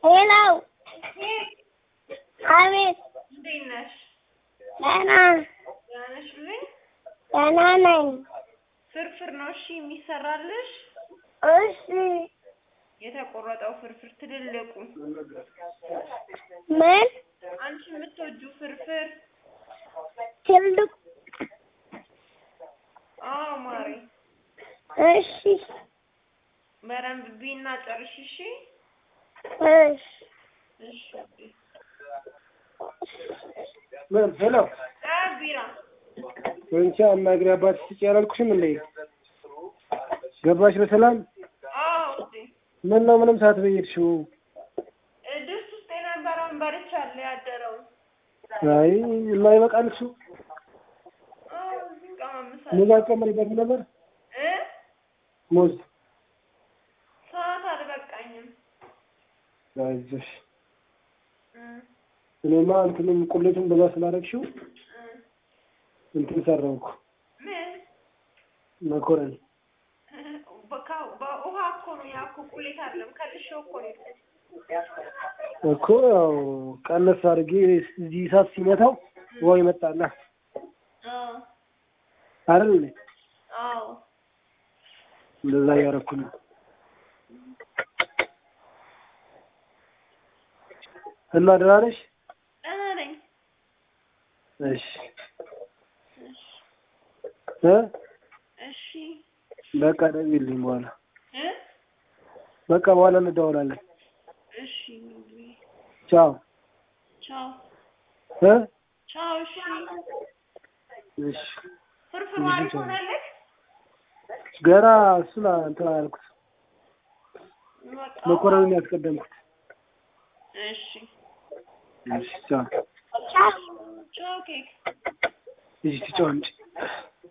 ሄሎ አቤት እንዴት ነሽ? ደህና ደህና ነሽልኝ? ደህና ነኝ። ፍርፍር ነው እሺ የሚሰራልሽ? እሺ የተቆረጠው ፍርፍር ትልልቁ ምን አንቺ የምትወጂው ፍርፍር? ትልቅ አዎ ማሬ፣ እሺ በደንብ ቢና ጨርሽ እሺ። እሺ እሺ ምን ሄሎ አ ቢራ ወንቻ አናግሪ አባትሽ ስጪ አላልኩሽም እንዴ? ገባሽ በሰላም? አዎ ውዴ፣ ምን ነው ምንም ሳትበይ ሄድሽው? እ ድስት ውስጥ የነበረውን በልቻለሁ ያደረውን። አይ የማይበቃል እሱ አዎ እዚህ ቀማምሳለሁ ሙዝ አትጨምሪበትም ነበር? እ ሙዝ ሰዓት አልበቃኝም። አይዞሽ። እ እኔማ እንትንም ቁሌቱን በዛ ስላደረግሽው እ እንትን ሰራው እኮ ምን መኮረኒ። በካ- በውሃ እኮ ነው ያ እኮ ቁሌት አይደለም ከልሼው እኮ ነው የሄድኩት። እኮ ያው ቀነስ አድርጌ እዚህ እሳት ሲመታው ውሃው ይመጣላ አዎ አይደል እንዴ? አዎ እንደዛ እያደረኩ ነው። እና ደህና ነሽ? ደህና ነኝ። እሺ እሺ እ እሺ በቃ ደውዪልኝ በኋላ እ በቃ በኋላ እንደዋወላለን። እሺ ቻው ቻው እ ቻው። እሺ እሺ ፍርፍሩ አሪፍ ሆነልህ? ገና እሱን እንትን አላልኩት በቃ መኮረኒ ያስቀደምኩት። እሺ እሺ ቻው ቻው ቻው ኬክ እሺ ትጫወንጭ